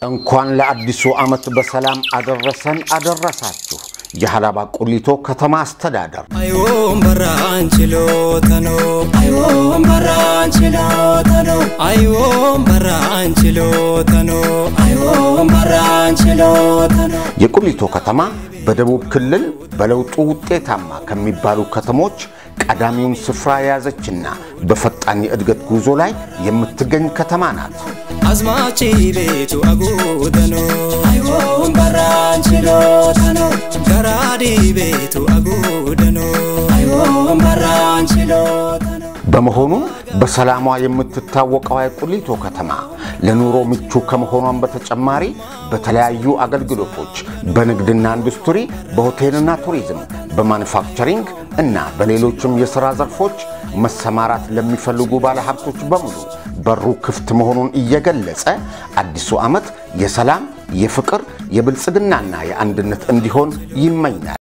እንኳን ለአዲሱ ዓመት በሰላም አደረሰን አደረሳችሁ። የሀላባ ቁሊቶ ከተማ አስተዳደር አይዎም በራን ችሎተኖ አይዎም በራን ችሎተኖ አይዎም በራን ችሎተኖ አይዎም በራን ችሎተኖ የቁሊቶ ከተማ በደቡብ ክልል በለውጡ ውጤታማ ከሚባሉ ከተሞች ቀዳሚውን ስፍራ የያዘችና በፈጣን የእድገት ጉዞ ላይ የምትገኝ ከተማ ናት። አዝማቺ ቤቱ አጉደኖ አይዎም በራን ችሎተኖ ገራዲ ቤቱ አጉደኖ አይዎም በራን ችሎተኖ በመሆኑም በሰላሟ የምትታወቀው የቁሊቶ ከተማ ለኑሮ ምቹ ከመሆኗን በተጨማሪ በተለያዩ አገልግሎቶች በንግድና ኢንዱስትሪ፣ በሆቴልና ቱሪዝም፣ በማኑፋክቸሪንግ እና በሌሎችም የሥራ ዘርፎች መሰማራት ለሚፈልጉ ባለሀብቶች በሙሉ በሩ ክፍት መሆኑን እየገለጸ አዲሱ ዓመት የሰላም፣ የፍቅር፣ የብልጽግናና የአንድነት እንዲሆን ይመኛል።